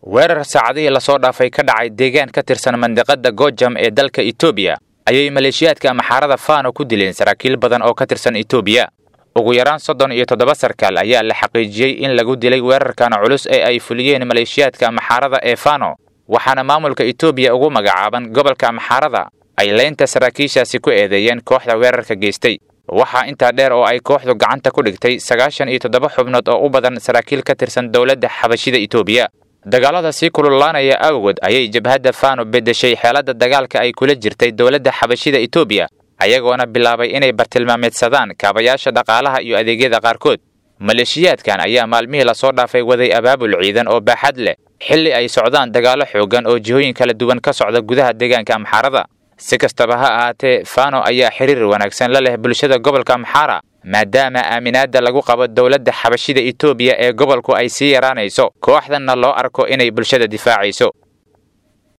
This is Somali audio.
weerar saacadihii lasoo dhaafay ka dhacay deegaan ka tirsan mandiqada gojam ee dalka etoobiya ayay maleeshiyaadka maxaarada fano ku dileen saraakiil badan oo ka tirsan etoobiya ugu yaraan soddon iyo toddoba sarkaal ayaa la xaqiijiyey in lagu dilay weerarkan culus ee ay fuliyeen maleeshiyaadka maxaarada ee fano waxaana maamulka etoobiya ugu magacaaban gobolka maxaarada ay leynta saraakiishaasi ku eedeeyeen kooxda weerarka geystay waxaa intaa dheer oo ay kooxdu gacanta ku dhigtay sagaashan iyo toddoba xubnood oo u badan saraakiil ka tirsan dowladda xabashida etoobiya dagaalada sii kululaanaya awgood ayay jabhadda fano beddeshay xeeladda dagaalka ay kula jirtay dowladda xabashida etoobiya ayagoona bilaabay inay bartilmaameedsadaan kaabayaasha dhaqaalaha iyo adeegyada qaarkood maleeshiyaadkan ayaa maalmihii lasoo dhaafay waday abaabul ciidan oo baaxad leh xilli ay socdaan dagaallo xoogan oo jihooyin kala duwan ka socda gudaha deegaanka amxaarada si kastaba ha ahaatee fano ayaa xiriir wanaagsan la leh bulshada gobolka amxaara maadaama aaminaadda lagu qabo dowladda xabashida etoobiya ee gobolku ay sii yaraanayso kooxdanna loo arko inay bulshada difaacayso